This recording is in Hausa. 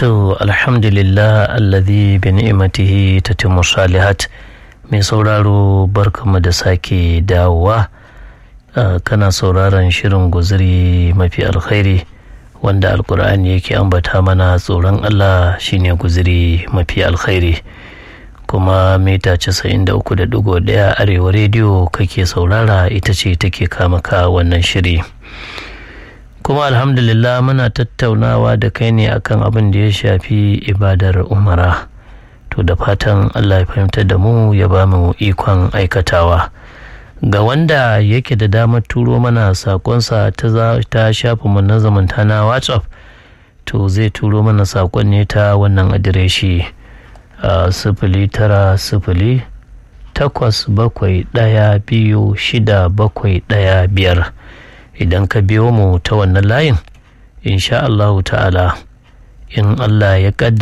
To alhamdulillah alladhi bi ni'matihi tatimmu salihat mai sauraro barkamu da sake dawowa kana sauraron shirin guzuri mafi alkhairi wanda alkur'ani yake ambata mana tsoron Allah shine guzuri mafi alkhairi kuma mita 93.1 arewa rediyo kake saurara ita ce take kama ka wannan shiri kuma alhamdulillah muna tattaunawa da kai ne akan abin da ya shafi ibadar umara to da fatan allah ya fahimtar da mu ya ba mu ikon aikatawa ga wanda yake da damar turo mana sakonsa ta shafi mu na zamanta na whatsapp to zai turo mana sakon ne ta wannan adireshi sifili tara sifili takwas bakwai ɗaya biyu shida bakwai ɗaya biyar idan ka biyo mu ta wannan layin insha Allahu ta'ala in Allah ya